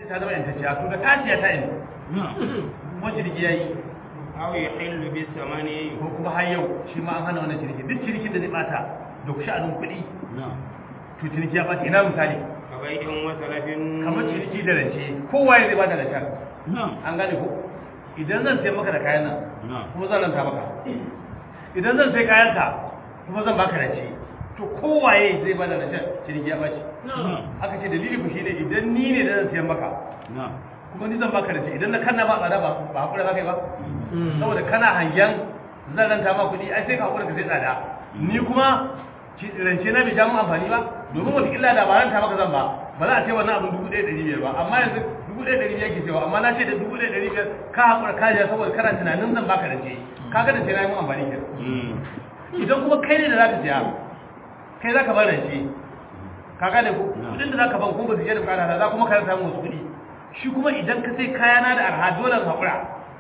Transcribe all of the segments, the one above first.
ta zama yantacciya to da kasiya ta yin kuma ciniki yayi aw yahillu bis samani ko kuma har yau shi ma an hana wannan ciniki duk cinikin da zai bata da sha'anin kuɗi to ciniki ya bata ina misali kabai'in wa salafin kamar ciniki da rance kowa ya zai bada da shan an gane ko idan zan sai maka da kayan nan kuma zan ranta maka idan zan sai kayan ka kuma zan baka rance to kowaye zai bada da shan ciniki ya baci aka ce dalili ku shine idan ni ne da zan sayan maka kuma ni zan baka rance idan na kanna ba tsada ba ba hakura za ka yi ba saboda kana hangen zan ranta ma kuɗi ai sai ka hakura ka sai tsada ni kuma ci- rance na bai ja mun amfani ba domin wata illa da ba ranta maka zan ba ba za a ce wannan abin dubu ɗaya ɗari biyar ba amma yanzu dubu ɗaya ɗari biyar ke cewa amma na ce da dubu ɗaya ɗari biyar ka hakura ka ja saboda kana tunanin zan baka rance ka ga rance na yi mun amfani ke idan kuma kai ne da za ka siya kai za ka bar rance ka gane ko kuɗin da za ka ban kuma ba su je da bukata za kuma ka samu wasu kuɗi shi kuma idan ka sai kayana da arha dole ka hakura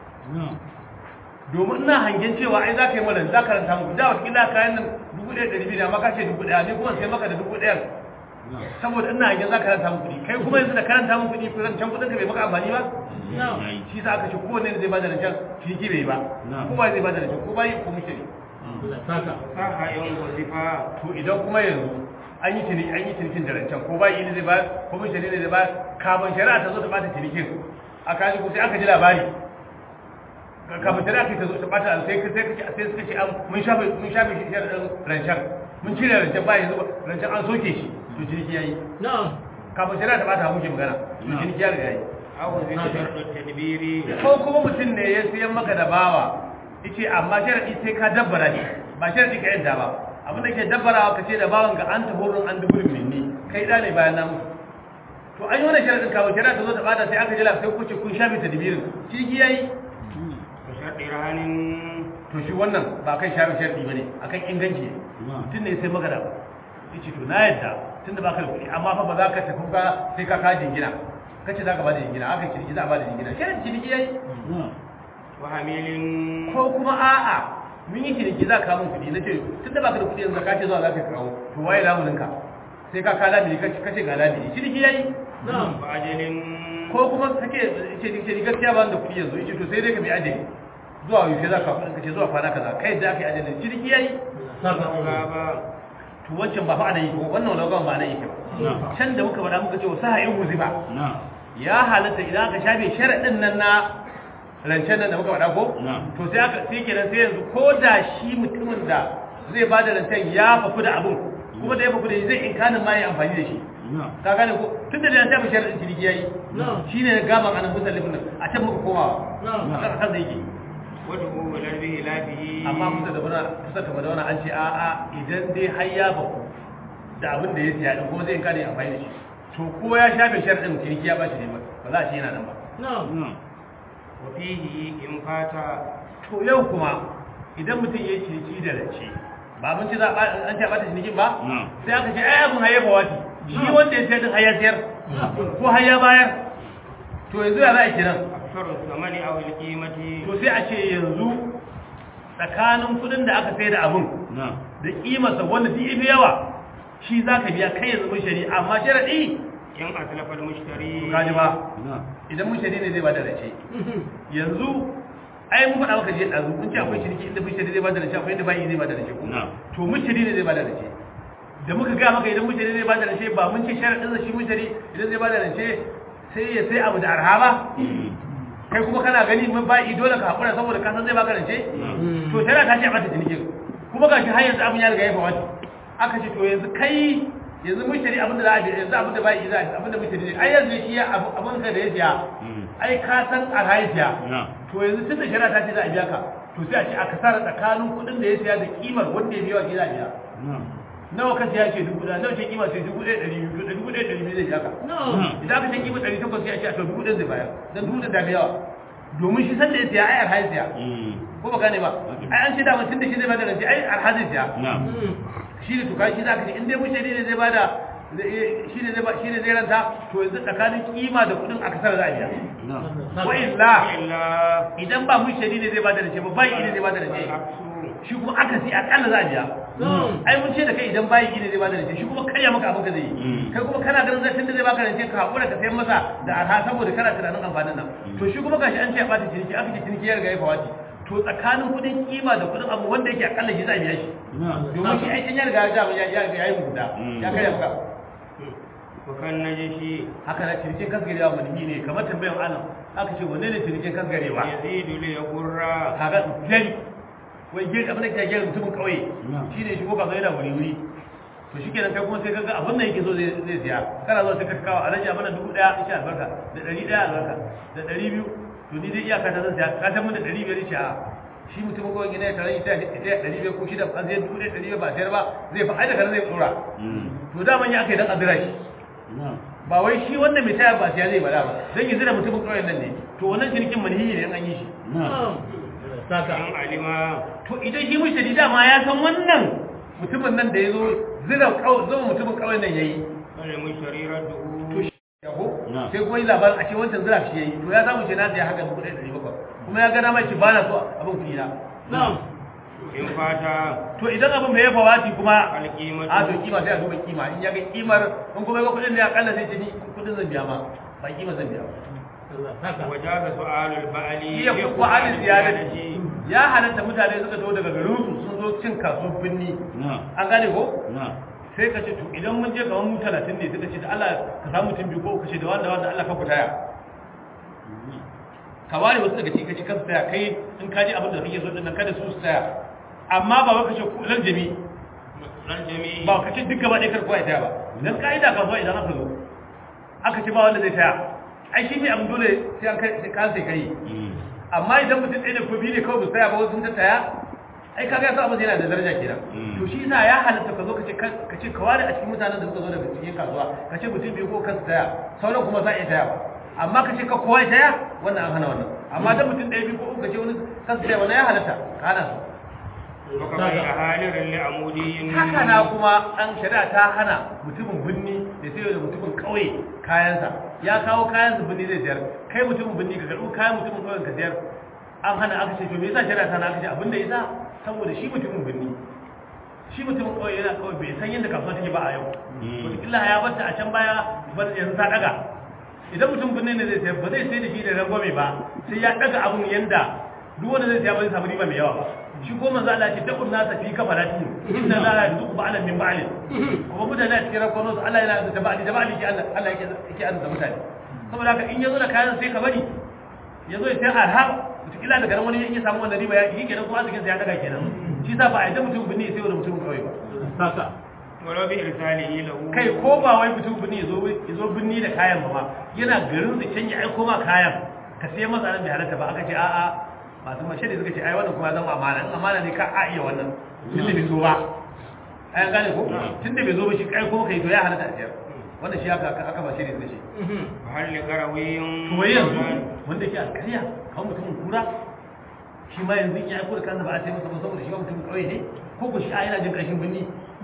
domin ina hangen cewa ai za ka yi mana za ka ranta muku da wata kila kayan nan dubu ɗaya ɗari biyu ne amma ka ce dubu ɗaya ne kuma sai maka da dubu ɗaya saboda ina hangen za ka ranta muku kuɗi kai kuma yanzu da karanta muku kuɗi kuɗin can kuɗin ka bai maka amfani ba shi sa aka ce kowanne zai bada rancen ciniki bai ba kowa zai bada rancen ko bayi ko mushiri saha yan wazifa to idan kuma yanzu an yi ciniki an yi cinikin da rancen ko bayi ne zai ba ko mushiri ne zai ba kafin shari'a ta zo ta bata cinikin a kaji ko sai aka ji labari kafin shari'a ta zo ta bata sai sai kace sai suka ce an mun shafe mun shafe shi sharadin rancen mun cire rancen ba yanzu rancen an soke shi to ciniki yayi kafin shari'a ta bata muke magana to ciniki ya riga yayi aw zikr tadbiri ko kuma mutum ne ya siyan maka da bawa yace amma sharadi sai ka dabbara shi ba sharadi ka yadda ba abin da ke dabbarawa ka ce da bawan ga an tahorin an duburin minni kai da ne bayan namu to an yi wannan sharadin kafin shari'a ta zo ta bata sai aka jira sai kuce kun shafe tadbirin ciniki yayi wa sharti rahanin to shi wannan ba kai shafi sharɗi ba ne a kan inganci ne mutum ne sai magana ba yace to na yadda tun da baka da kuɗi amma fa ba za ka tafi ba sai ka kawo jingina ka ce za ka ba da jingina aka ciniki za a ba da jingina shirin ciniki yayi wa hamilin ko kuma a'a mun yi ciniki za ka mun kuɗi na ce tun da baka da kuɗi yanzu ka ce zuwa za ka kawo to waye lamuninka sai ka kawo lamini ka ce ga lamini ciniki yayi wa ajalin ko kuma kake ce ce ni gaskiya ba ni da kuɗi yanzu yace to sai dai ka bi ajali zuwa yaushe za ka kuɗin ka ce zuwa kwana kaza kai da aka yi ajali ciniki yayi gaba to wancan ba fa ana yi ko wannan logan ba ana yi ba can da muka faɗa muka ce wasu ha'in wuzi ba ya halatta idan aka shafe sharaɗin nan na rancen nan da muka faɗa ko to sai aka sai kenan sai yanzu ko da shi mutumin da zai ba da rancen ya fafu da abun kuma da ya fafu da shi zai inkanin ma ya amfani da shi ka gane ko tun da da ya shafe sharaɗin ciniki yayi shine gaban anan musallifin nan a can muka komawa a kan zai yake wadda kuma larbi lafiyi amma kusa da bana kusa da bana an ce a a idan dai har ya baku da abin da ya siya din kuma zai in kare amfani da shi to ko ya shafe sharadin ciniki ya bashi ne ba ba za a ce yana nan ba wa fihi in fata to yau kuma idan mutum ya yi ciniki da rance ba mun ci za a an ce a bata cinikin ba sai aka ce ai abin hayyafa wati shi wanda ya sayar din har ya sayar ko har ya bayar to yanzu ya za a kiran aksaru samani aw alqimati to sai a ce yanzu tsakanin kudin da aka sai da abun da kimarsa wanda duk yafi yawa shi za ka biya kai yanzu mun shari amma sharadi in aslafa almushtari kaji ba idan mun shari ne zai bada race yanzu ai mun faɗa maka je ɗazu mun ce akwai shirki inda mun shari zai bada race akwai inda bayi zai bada race ko to mun shari ne zai bada race da muka gaya maka idan mun shari zai bada race ba mun ce sharadin shi mun shari idan zai bada race sai ya sai abu da arha ba kai kuma kana gani mun bayi dole ka hakura saboda ka san zai baka rance to tana ta ce a mata cinikin kuma ga shi har yanzu abin ya riga ya fawata aka ce to yanzu kai yanzu mun shari abin da za a biya yanzu abin da bayi za a abin da mun shari ai yanzu shi ya abin ka da ya siya ai ka san arha ya siya to yanzu tun da shari'a ta ce za a biya ka to sai a ce a kasara tsakanin kuɗin da ya siya da kimar wanda ya biya wa za a biya nawa ka siya ce dubu ɗaya nawa ce kima sai dubu ɗaya ɗari biyu da dubu ɗaya ɗari biyu zai biya ka idan aka ce kima ɗari takwas sai a ce a to dubu ɗaya zai bayar dan dubu ɗaya da fi yawa domin shi san da ya siya ai arha ya siya ko ba gane ba ai an ce da mutum da shi zai bada rance ai arha zai siya shi ne tuka shi za ka ce in dai mushari ne zai bada shi ne zai ba shi ne zai ranta to yanzu tsakanin kima da kuɗin aka sara za a biya wa illa illa idan ba mushari ne zai bada rance ba bai ne zai bada rance aksu shi kuma aka si akalla za a biya ai mun ce da kai idan bayi ne zai bada rance shi kuma karya maka abin ka zai yi kai kuma kana ganin zai tunda zai baka rance ka hakura ka sayar masa da arha saboda kana tunanin amfanin nan to shi kuma gashi an ce a bata ciniki aka ce ciniki ya riga ya fawaci to tsakanin kudin kima da kudin abu wanda yake akalla shi za a biya shi domin shi aikin ya riga ya ya ya yi mugunta ya karya maka wakan najishi haka na cinikin kasgarewa mulki ne kamar tambayan alam aka ce wanne ne cinikin kasgarewa yazidu li yaqurra kaga gari wai gari abin da ke gari mutumin kauye shi ne shigo kasuwa yana wuri wuri to shi kenan kai kuma sai kaga abin da yake so zai zai siya kana zuwa sai ka kawo alaji a mana dubu daya insha albarka da ɗari ɗaya albarka da ɗari biyu to ni dai iyaka ta zan siya ka san mun da ɗari biyar ce a shi mutumin kawai gina ya tare ita ita ɗari biyar ko shida an zai dubu ɗaya ɗari biyar ba sayar ba zai fa aida kana zai tsora to daman ya aka yi dan azira shi ba wai shi wanda mai taya ba siya zai bada ba dan yi zira mutumin kauyen nan ne to wannan cinikin manhiyi ne in an yi shi saka an alima to idan shi mushtari dama ya san wannan mutumin nan da ya zo zira zama mutumin kawai nan ya yi wal mushtari radduhu to shi yaho sai kuma yi labarin a ce wancan zira shi ya yi to ya samu ce na ya haka dubu ɗaya ɗari bakwai kuma ya gana mai ci ba na so abin kuɗi na in fata to idan abin mai ya fawati kuma alqimatu a to kima sai a duba kima in ya ga kimar in kuma ga kuɗin ne akalla sai ce ni kuɗin zan biya ma ba kima zan biya ba wajaza su'alul ba'li iya kuwa alin ziyadati ya halatta mutane suka zo daga garinsu sun zo cin kasuwar binni an gane ko sai ka ce to idan mun je kamar mu talatin ne suka ce da Allah ka samu mutum biyu ko ka ce da wanda wanda Allah ka ku taya ka ware wasu daga cikin kaci kansu taya kai in ka ji abin da kake so din nan kada su su taya amma ba wai ka ce ku lan jami ran jami'i ba ka ce duk gaba ɗaya kar kowa ya taya ba dan ka'ida kasuwa idan aka zo aka ce ba wanda zai taya ai shi ne abin dole sai an kai sai ka sai kai amma idan mutum ɗaya da ko biyu ne kawai ba tsaya ba wasu sun ta taya ai kaga ya sa abin yana da daraja kenan to shi yasa ya halatta ka zo ka ce ka ce ka ware a cikin mutanen da suka zo daga cikin kasuwa ka ce mutum biyu ko kansu taya sauran kuma za a iya taya ba amma ka ce ka kowa ya taya wannan an hana wannan amma dan mutum ɗaya biyu ko uku ka ce wani kansu taya wannan ya halatta ka hana su waka bai a halirin li'amudiyin haka na kuma an shari'a ta hana mutumin binni da sai da mutumin kauye kayansa ya kawo kayansa binni zai siyar kai mutumin binni ka karɓi kayan mutumin kauyen ka siyar an hana aka ce to me yasa shari'a ta hana aka ce abinda yasa saboda shi mutumin binni shi mutumin kauye yana kawai bai san yadda kasuwa take ba a yau wataƙila ya bata a can baya ba yanzu ta daga idan mutum binni ne zai sayar ba zai sai da shi da rangwame ba sai ya daga abun yanda duk wanda zai siya ba zai samu riba mai yawa ba shi ko manzo Allah ce takun nasa fi kafalati inna la yarzuqu ba'lan min ba'lin kuma mutane a cikin rakon su Allah yana da ba'li da ba'li ke Allah Allah yake yake arzuta mutane saboda haka in yazo da kayan sai ka bari yazo ya sai arha mutukila daga nan wani yake samu wannan riba ya yi kenan ko arzikin sa ya daga kenan shi sa ba a yadda mutum bane sai wani mutum kawai ba saka walau bi irsalihi lahu kai ko ba wai mutum bane yazo yazo binni da kayan ba ma yana garin su can ya aiko ma kayan ka sai masa nan bai halatta ba aka ce a'a masu mace da suka ce ai wannan kuma ya zama amana in amana ne ka a iya wannan tun da bai zo ba ai an gane ko tun da bai zo ba shi kai kuma kai to ya halatta a siyar wannan shi aka aka ba shi ne suka ce hal li qarawiyin to wai yanzu wanda ke alkariya kan mutumin kura shi ma yanzu in ya aiko da kansa ba a sai masa ba saboda shi ma mutumin kauye ne ko ko shi a yana jin ƙarshen binni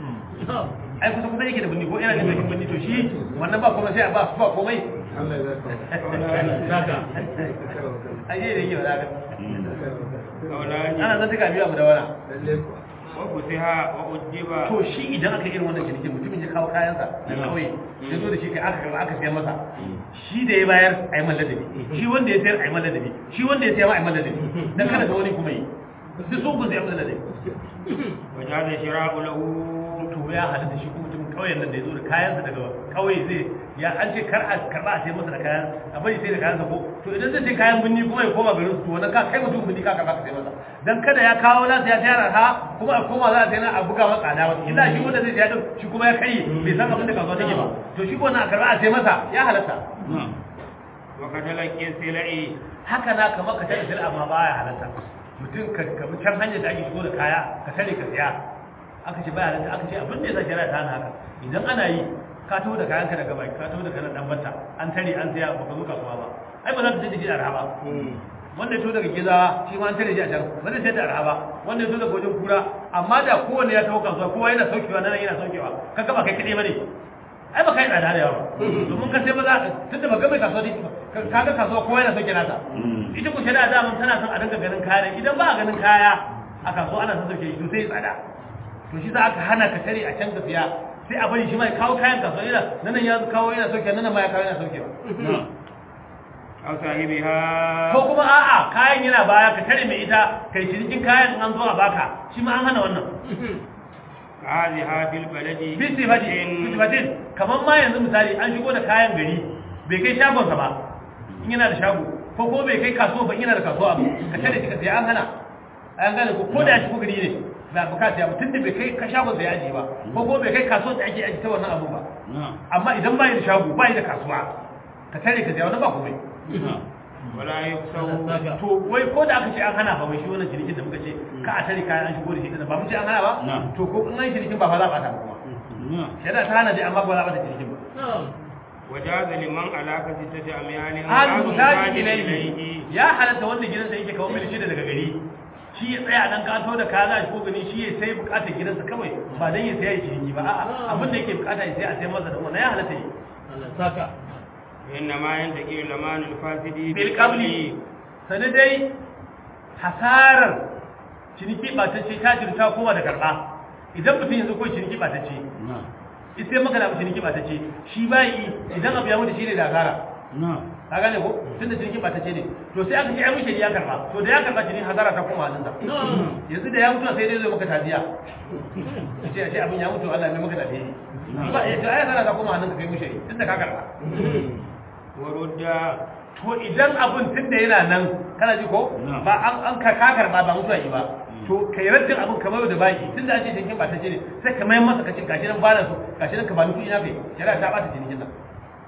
ai kusa kusa yake da binni ko yana jin ƙarshen binni to shi wannan ba komai sai a ba ba komai Allah ya saka ai dai da yake ba za kaulani ana zan tuka biyu abu da wana lalle kuwa wa kusiha wa ujiba to shi idan aka irin wannan cinikin mutumin ya kawo kayansa da kauye ya zo da shi kai aka karba aka sayar masa shi da ya bayar a yi man ladabi shi wanda ya sayar a yi man ladabi shi wanda ya sayar ma a yi man ladabi dan kada ga wani kuma yi duk sun kun sayar man ladabi wajaza shira'u lahu to ya halatta shi kuma mutumin kauyen nan da ya zo da kayansa daga kauye zai ya an ce kar a karba a sayar masa da kayan a bari sai da kayansa ko to idan zai ce kayan binni kuma ya koma garin su to wannan ka kai mutum binni ka karba ka sayar masa dan kada ya kawo nasa ya sayar ha kuma a koma za a sayar a buga masa tsada wata illa shi wanda zai sayar din shi kuma ya kai bai san abin da kasuwa take ba to shi ko na a karba a sayar masa ya halatta wa kadalaki silai haka na kamar ka tare sila amma baya halatta mutum ka ka bi can hanyar da ake shigo da kaya ka tare ka siya aka ce baya halatta aka ce abin da ya sa shari'a ta hana haka idan ana yi ka taho da kayanka daga baki ka taho da kanan dan bata an tare an siya baka zo kasuwa ba ai ba za ka je da shi da arha ba wanda ya to daga giza shi ma an tare shi a can ba zai sayar da arha ba wanda ya to daga wajen kura amma da kowanne ya taho kasuwa kowa yana saukewa nan yana saukewa ka gaba kai kaɗai ba ne ai ba kai tsada da yawa domin ka sai ba za ka tunda ba ga mai kasuwa ne ka ga kasuwa kowa yana sauke nasa ita ku shari'a da mun tana son a dinga ganin kaya ne idan ba a ganin kaya a kasuwa ana son sauke shi to sai ya tsada to shi za aka hana ka tare a can ka siya sai a bari shi mai kawo kayan kasuwa yana nan ya kawo yana sauke nan ma ya kawo yana sauke ba aw sahibiha ko kuma a'a kayan yana baya ka tare mai ita kai cinikin kayan an zo a baka shi ma an hana wannan hadhiha fil baladi bi sifatin bi sifatin kamar ma yanzu misali an shigo da kayan gari bai kai shagonsa ba in yana da shago ko ko bai kai kasuwa ba in yana da kasuwa ba ka tare shi ka sai an hana an gane ko ko da ya shigo gari ne ba bukata ya mutum da bai kai ka shagon da ya ajiye ba ko ko bai kai kasuwa da ake ajiye ta wannan abu ba amma idan bai da shago bai da kasuwa ka tare ka sai wannan ba komai wala yuksaw to wai ko da aka ce an hana ba mai shi wannan cinikin da muka ce ka a tare kayan an shigo da shi din ba mun ce an hana ba to ko in an cinikin ba fa za a ta ba kuma shari'a ta hana dai amma ba za a bata cinikin ba wajaza liman alaka sittati amyalin hal ba'dun mutaji zahid ilayhi ya halatta wanda gidansa yake kawo mil shida daga gari shi ya tsaya dan kato da kaza ko gani shi ya sai bukatar gidansa kawai ba dan ya sai ya ciniki ba a'a abin da yake bukata ya sai a sai masa da wannan ya halatta yi Allah saka إنما ينتقي لمان الفاسد bil qabli sanin dai hasarar ciniki ba ta ce ta jirta kowa da karba idan mutum yanzu ko ciniki ba ta ce ita maka da ciniki ba ta ce shi bai idan abu ya mutu shi ne da asara ka gane ko tun da ciniki ba ta ce ne to sai aka ce ai mushe ya karba to da ya karba ciniki hasara ta koma hannunsa yanzu da ya mutu sai dai zai maka taziya ce a ce abin ya mutu Allah mai maka taziya ba ya ce ai hasara ta koma hannunka kai mushe tun da ka karba ورد to idan abin tun da yana nan kana ji ko ba an an ka ka karba ba mutuwa yi ba to kai raddin abin kamar da baki tun da ake ciniki ba ta ce ne sai ka mai masa kace gashi nan bana so gashi nan ka ba ni kuɗi na kai shari'a ta bata cinikin nan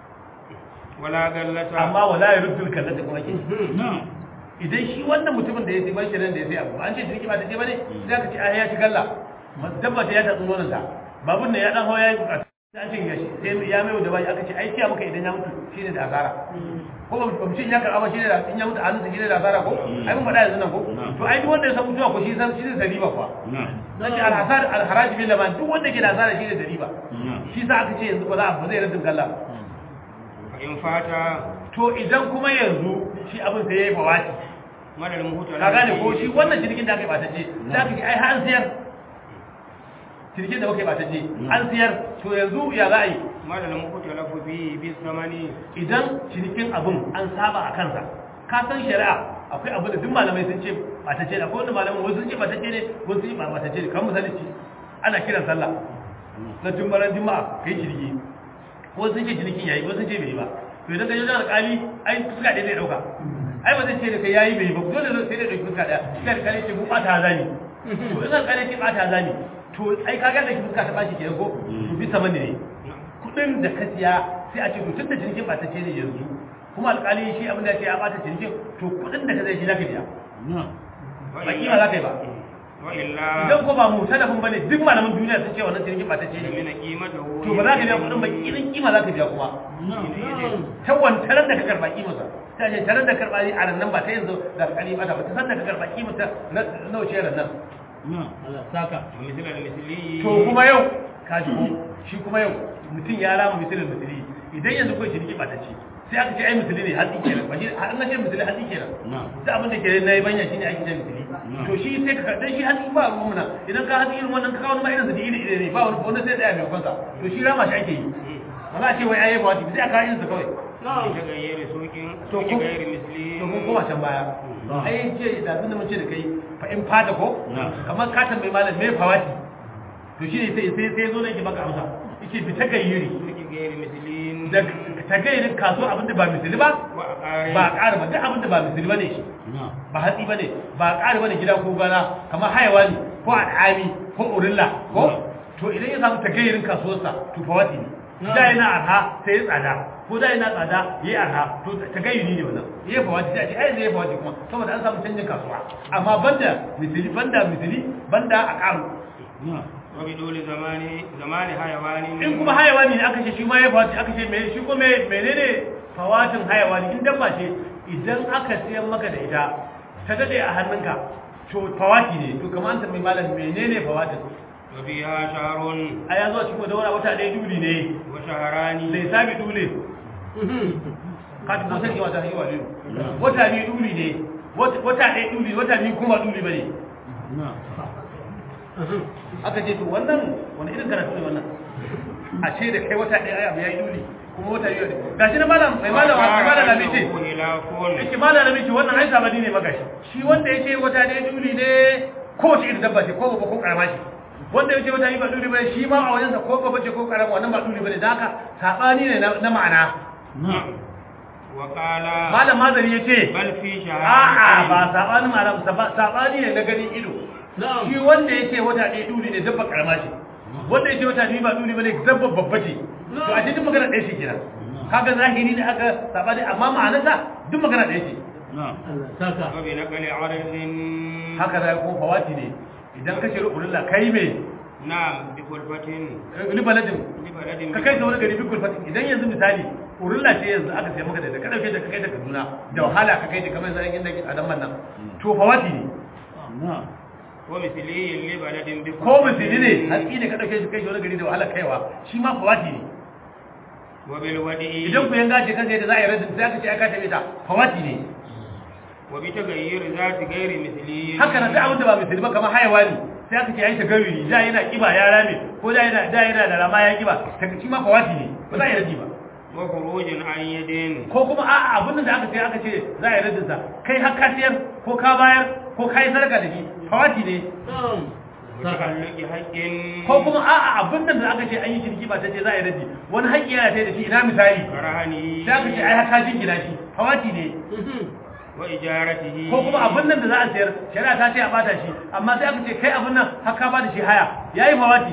ولا غلة amma wala ya ruddul kallata kuma ke idan shi wannan mutumin da ya sai bashi nan da ya sai abu an ce ciniki ba ta ce bane sai aka ce ai ya ci galla dabba ta ya tatsu nonon ta babun ne ya dan hawa ya yi bukatu sai an ce ya shi sai ya mai da bashi aka ce ai kiya maka idan ya mutu shine da asara ko ba mu ce ya karɓa ba shine da in ya mutu a hannunsa shine da asara ko ai mun faɗa yanzu nan ko to ai duk wanda ya san mutuwa ko shi san shi zai riba kuwa zan ce alhasar alharaji bil laman duk wanda ke da asara shine da riba shi sa aka ce yanzu ba za a ba zai raddin galla ba فإن فات to idan kuma yanzu shi abin sai yayi bawati مدى المهوت ka gane ko shi wannan cinikin da aka yi batacce za ka ji ai har an siyar cinikin da muka yi batacce an siyar to yanzu ya za a yi مدى المهوت لف فيه بالثمن idan cinikin abin an saba a kansa ka san shari'a akwai abin da duk malamai sun ce batacce ne akwai wanda malamai wasu sun ce batacce ne wasu sun ce ba batacce ne kan misali ci ana kiran sallah na jumbaran juma'a kai ciniki wasu sun ce cinikin yayi wasu sun ce bai yi ba to idan ka je wajen alƙali ai fuska ɗaya zai ɗauka ai ba zai ce da kai yayi bai yi ba dole sai dai ɗauki fuska ɗaya sai alƙali ce mu ɓata zani to in alƙali ce ɓata zani to ai ka ga da ki fuska ta ɓaci kenan ko to bi sama ne kuɗin da ka siya sai a ce to tunda cinikin ɓatacce ne yanzu kuma alƙali shi abin da ya ce ya ɓata cinikin to kuɗin da ka zai shi za ka biya ba kima za ka yi ba وإلا idan ko ba mu talafin bane duk malaman duniya sun ce wannan cinikin ɓatacce ne من قيمته to ba za ka biya kuɗin ba irin kima za ka biya kuma ta wantaran da ka karɓa kimarsa ta ce tarar da karɓa ne a nan ba ta yanzu da alƙali ba ta ba ta san da ka karɓa kimarsa na nawa ce ran nan Allah saka ومثل المثلي to kuma yau ka ji ko shi kuma yau mutum ya rama misalin misali idan yanzu kawai ciniki ba ta ce sai aka ce ai misali ne hatsi kenan ba shi an na ce misali hatsi kenan da abin da ke na yi banya shine ake ce misali to shi sai ka dan shi hatsi ba ruwan muna idan ka hatsi irin wannan ka kawo ma irin su da iri iri ne ba wani wanda sai tsaya mai kansa to shi rama shi ake yi ba za a ce wai ai ba sai aka irin su kawai يتغير سوق to سوق kun غير مثلي to kun koma can baya ai ce da zan mun ce da kai fa in fata ko kamar ka tambayi malam me fawati to shi ne sai sai sai zo ne ki baka amsa yake bi ta gayyiri سوق غير مثلي da ta gayyirin kaso abinda ba misali ba وأقارب ba ƙara ba duk abinda ba misali bane shi ba hatsi bane ba ƙara bane gida ko gana kamar hayawani ko al'ami ko urilla ko to idan ya samu ta gayyirin kasuwarsa to fawati ne da yana arha sai ya tsada ko da yana tsada yayi arha to ta gayyiri ne wannan yayi fawati sai a ce ai zai fawati kuma saboda an samu canjin kasuwa amma banda misali banda misali banda a ƙaru وبدول زمان زمان حيوان in kuma hayawani ne aka ce shi ma ya fawati aka ce me shi kuma menene fawatin hayawani in dabba ce idan aka siyan maka da ita ta dade a hannunka to fawati ne to kamar an tambayi malam menene fawatin وفيها شهر a ya zo cikin daura wata ɗaya duli ne وشهران sai sabi dule ka tuko sai wata hiwa ne wata biyu duli ne wata ɗaya duli wata biyu kuma duli bane aka ce to wannan wani irin karatu ne wannan a ce da kai wata ɗaya ai abu ya yi duli kuma wata biyu ga shi na malam mai malam mai malam na bice yake malam na bice wannan ai sabani ne magashi shi wanda ya ce wata ɗaya duli ne ko wace irin dabba ce ko babba ko karama ce wanda ya ce wata biyu ba duli bane shi ma a wajensa ko babba ce ko karama wannan ba duli bane da haka sabani ne na ma'ana Wakala. malam mazari ya ce Bal fi a'a ba sabanin malam sabani ne na ganin ido shi wanda ya ce wata ɗaya duli ne dabba karama ce wanda ya ce wata biyu ba duli bane dabba babba ce to a ce duk magana ɗaya ce kenan kaga zahiri ne aka sabani amma ma'anarsa duk magana ɗaya ce Allah saka Wa bi naqli aradin. haka da ko fawati ne idan ka ce rukunin kai me Na'am bi kulfatin. ni baladin Bi baladin. ka kai ta wani gari bikul fatin idan yanzu misali urulla ce yanzu aka sai maka da ka dauke da ka kai ta Kaduna da wahala ka kai ta kamar zan inda ke adam nan to fawati ne Wa misli li baladin bi ko misali ne haƙi ne ka dauke shi kai shi wani gari da wahala kaiwa shi ma fawati ne Wa bil wadi'i. idan ku yanga ce kanka yadda za a yi radin sai aka ce aka tabe ta fawati ne Wa bi tagayyur zati ghairi misli. haka nan duk abin da ba misali ba kamar hayawani sai aka ce ai tagaruri da yana kiba ya rame ko da yana da yana da rama ya kiba ta shi ma fawati ne ba za a yi radi ba Wa khurujin an yadin. ko kuma a'a abin da aka ce aka ce za a yi radin sa kai har ka siyar ko ka bayar ko ka yi sadaka da shi fawati ne Wa ta'alluqi haqqin. ko kuma a'a abin da aka ce an yi ciniki ba ta ce za a yi radi wani haƙƙi yana ta da shi ina misali karahani. sai aka ce ai har ka jingina shi fawati ne Wa ijaratihi. ko kuma abin nan da za a sayar shari'a ta ce a bata shi amma sai aka ce kai abin nan har ka bada shi haya yayi fawati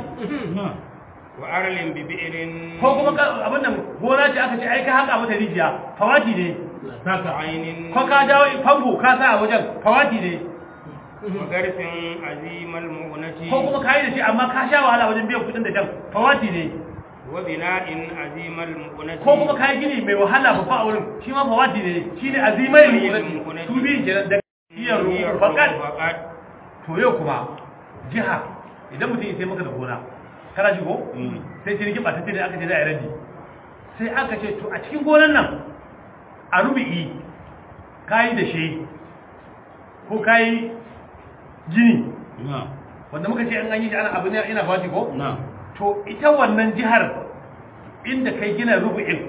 Wa arlin bi bi'rin. ko kuma ka- abin nan gona ce aka ce ai ka haka mata rijiya fawati ne Allah saka ainin. ko ka dawo famfo ka sa a wajen fawati ne Wa garfin azimal mu'nati. ko kuma ka yi da shi amma ka sha wahala wajen biyan kudin da shan fawati ne Wa bina'in azimal mu'nati. ko kuma ka yi gini mai wahala babba a wurin shi ma fawati ne shi ne azimai rukunati su biyu kenan da iya rukun fakat Faqat. to yau kuma jiha idan mutum ya sai maka da gona kana ji ko sai ciniki ba ta ce da aka ce za a yi radi sai aka ce to a cikin gonan nan a rubi'i kayi da shi ko kayi gini wanda muka ce an an yi shi ana abu ne ina fati ko to ita wannan jihar inda kai gina rubu'in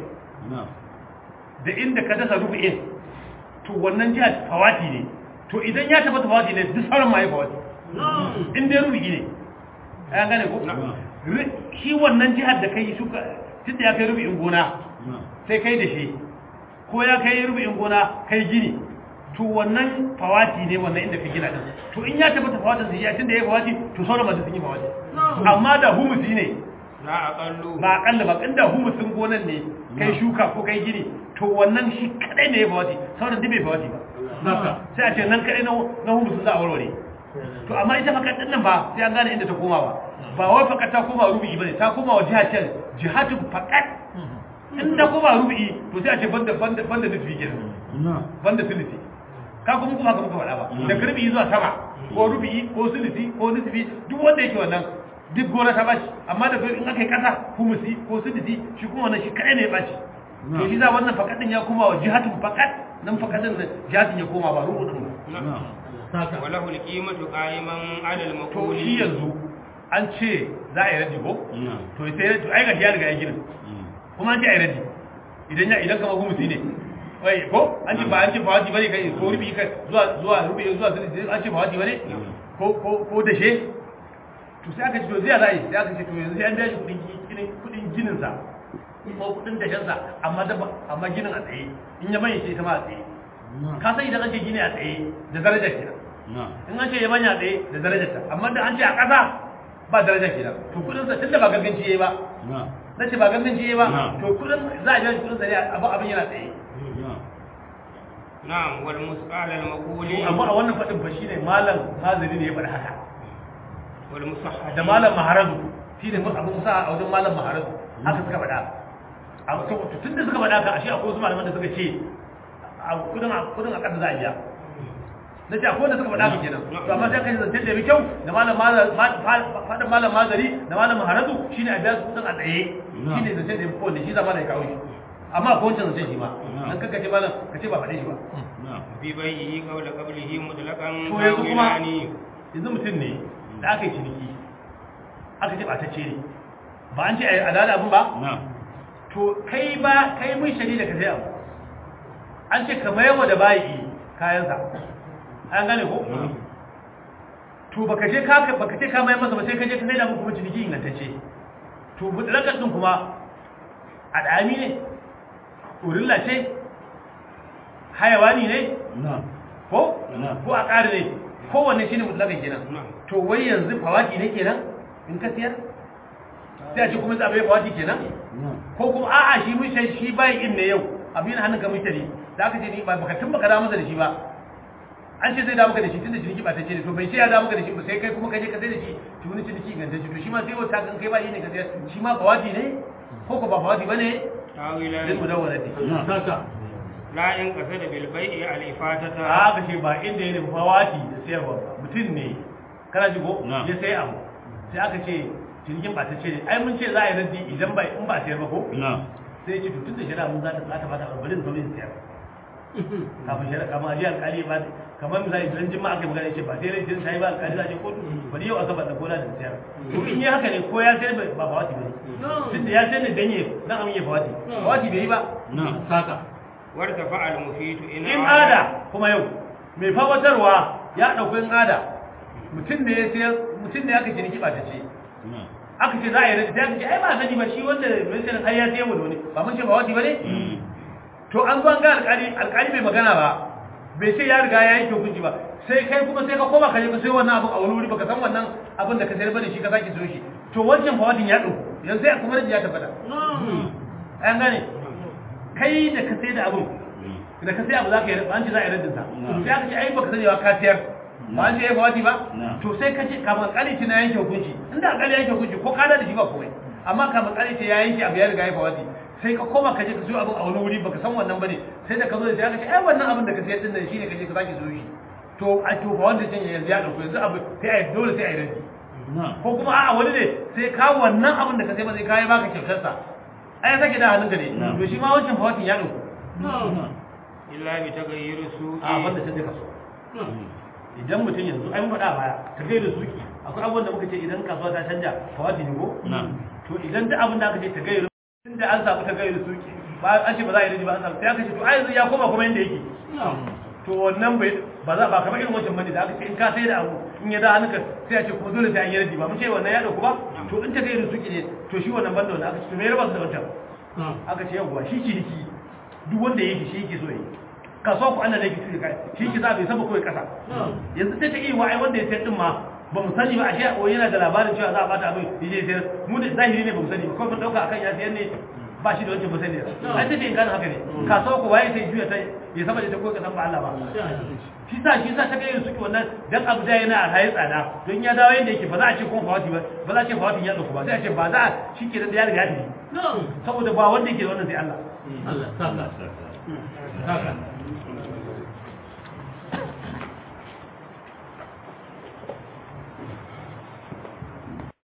da inda ka dasa rubu'in to wannan jihar fawati ne to idan ya tabbata fawati ne duk sauran ma ya fawati in dai rubu'i ne an gane ko Ri- shi wannan jihar da kai suka tunda ya kai rubu'in gona sai kai da shi ko ya kai rubu'in gona kai gini to wannan fawati ne wannan inda ka gina din to in ya tabbata fawatin sai ya tunda ya fawati to sauran ma duk sun yi fawati amma da humusi ne La aqallu. ba akalla ba inda humusin gonan ne kai shuka ko kai gini to wannan shi kadai ne ya fawati sauran duk bai fawati ba saka sai a ce nan kadai na na humusin za a warware to amma ita fakat din nan ba sai an gane inda ta koma ba ba wai fakat ta koma rubi bane ta koma wa jihar can jihatu fakat in ta koma rubi to sai a ce banda banda banda nufi kenan banda sulusi ka kuma kuma ka muka faɗa ba da karbi zuwa sama ko rubi ko sulusi ko nufi duk wanda yake wannan duk gona ta bashi amma da in aka yi kasa humusi ko sulusi shi kuma wannan shi kadai ne ya bashi to shi za wannan fakat din ya koma wa jihatu fakat nan fakat din jihatin ya koma ba rubu din ba Allah saka Wa lahu al-qimatu qa'iman 'ala to al-maquli. shi yanzu an ce za a yi radi ko to sai to ai ga ya riga ya gina kuma an ce a yi radi idan ya idan kamar humusi ne wai ko an ce ba an ce ba wajibi bane kai ko rubi kai zuwa zuwa rubi zuwa sulusi an ce ba wajibi bane ko ko ko da she to sai aka ce to zai za a yi sai aka ce to yanzu sai an biya shi kudin ginin kudin ginin sa ko kudin dashen sa amma da amma ginin a tsaye in ya bayyana ita ma a tsaye ka san idan an ce gini a tsaye da darajar kenan in an ce ya banya tsaye da darajar ta amma da an ce a ƙasa ba darajar kenan to kudin sa tunda ba ganganci yayi ba na ce ba ganganci yayi ba to kudin za a biya shi kudin sa ne abu abin yana tsaye Na'am wal musqal al-maquli. amma a wannan fadin fa shine malam haziri ne ya faɗi haka Wal musahhad. da malam maharazu shi ne abin musa a wajen malam maharazu haka suka faɗa a tun da suka faɗa ka ashe akwai wasu malaman da suka ce a kudin a kudin a ƙasa za a biya na ce akwai wanda suka faɗa ka kenan to amma sai kai zance da bi kyau da malam faɗin malam mazari da malam maharazu shine a biya su kudin a tsaye shine zance da ya fi kowanne shi zama da ya kawo shi amma akwai wancan zance shi ma dan kanka ce malam ka ce ba faɗe shi ba Fi bai'ihi qawla qablihi mutlaqan To yanzu kuma- qawlani. yanzu mutum ne da aka yi ciniki aka ce ɓatacce ne ba an ce a yi alada abin ba na to kai ba kai mun shari da ka sai abu an ce ka mayarwa da bayi kayansa an gane ko to baka je ka baka ce ka mayar masa ba sai ka je ka sai da muku kuma ciniki ingantacce to mutlakar din kuma adami ne urilla ce hayawani ne na ko Na. ko a ƙari ne kowanne shi ne mutlakan kenan Na. to wai yanzu fawaki ne kenan in ka siyar sai a ce kuma tsabai fawaki kenan na ko kuma a'a shi mun shan shi bai in ne yau abin hannun ka mutane da aka ce ni ba baka tun baka da masa da shi ba an ce zai da maka da shi tunda ciniki ba ta ce ne to bai ce ya da maka da shi ba sai kai kuma ka je ka sai da shi to wani ciniki inganta shi to shi ma sai wata kan kai ba yi ne ka sayar shi ma fawaki ne ko ko ba fawaki bane tawila zai mu dawo da shi Allah saka la in qasada bil bai'i al ifatata a ka ce ba inda ya nufi fawaki da sayarwa ba mutum ne kana ji ko Na. ya sai abu sai aka ce cinikin ba ta ce ne ai mun ce za a yi raddi idan ba in ba sayar ba ko na sai ya ce to tunda shari'a mun za ta za ta bata bari in zo in sayar kafin shari'a kamar aje alƙali ba kamar misali idan jin ma aka yi magana ya ce ba sai rai jin sai ba alƙali za a je kotu bari yau asabar da gona da sayar to in yi haka ne ko ya sayar ba ba fawati ba ne tunda ya sayar ne dan ya dan amin ya fawati fawati bai yi ba na saka warta fa'al mufitu in in ada kuma yau mai fawatarwa ya ɗauki in ada mutum ne ya sayar mutum ne aka ciniki ba ta ce na aka ce za a yi rai sai aka ce ai ba sani ba shi wanda mai sayar ai ya sayar wani ba mun ce fawati ba ne Mm. to an zo an ga alƙali alƙali bai magana ba bai ce ya riga ya yanke hukunci ba sai kai kuma sai ka koma ka je ka sayo wannan abin a wani wuri baka san wannan abin da ka sayar bane shi ka sake sayo shi to wancan fawadin ya ɗauko yanzu sai kuma rajin ya tabbata an gane kai da ka sai da abin da ka sai abu za ka yi an ce za a yi raddin sa Na. sai aka ce ai baka sani ba ka sayar ba an ce ya fawadi ba Na. to sai ka ce kamar alƙali ce na yanke hukunci inda alƙali ya yanke hukunci ko ka da shi ba komai amma kamar alƙali ce ya yanke abu ya riga ya fawadi sai ka koma ka je ka siyo abin a wani wuri baka san wannan bane sai da ka zo da shi aka ce ai wannan abin da ka sayar din nan shine ka je ka sake siyo shi to a to ba wanda can yanzu ya dauko yanzu abu sai a yi dole sai a yi raddi na ko kuma a'a wani ne sai ka wannan abin da ka sai ba sai ka yi baka kyautar sa ai ya sake da hannunka ne Na. to shi ma wancan fawatin ya dauko na illa bi taghayyur suqi a wanda ta ka so idan mutum yanzu ai mun faɗa a baya ka kai da suki akwai abubuwan da muka ce idan kasuwa ta canja fawati ne ko na to idan duk abin da aka ce ta gairu inda an samu ta gairu suki ba an ce ba za a yi riji ba an samu sai aka ce to ai yanzu ya koma kuma yanda yake to wannan bai ba za ba kamar irin wancan bane da aka ce in ka sai da abu in ya da hannunka sai a ce kuma dole sai an yi riji ba mun ce wannan ya dauku ba to in ta gairu suki ne to shi wannan banda wanda aka ce to me ya raba su da wancan aka ce yawwa shi ciniki duk wanda yake shi yake so yi kasuwa ku Allah da yake tuka shi yake za bai saba kawai kasa yanzu sai ta iya wa ai wanda ya sayar din ma ba mu sani ba a shi o yana da labarin cewa za a bata abin yaje sayar mu da zahiri ne ba mu sani ba ko mun dauka akan ya sayar ne ba shi da wancan ba sani ai sai in gane haka ne kasuwa ku waye sai juya ta ya saba da ta ko kasan ba Allah ba shi sa shi sa ta ga yin suki wannan dan abu da yana a hayi tsada don ya dawo yanda yake ba za a ce kuma fawati ba ba za a ce fawatin ya dauko ba sai a ce ba za a shi ke da ya riga ya tafi saboda ba wanda yake da wannan sai Allah Allah saka saka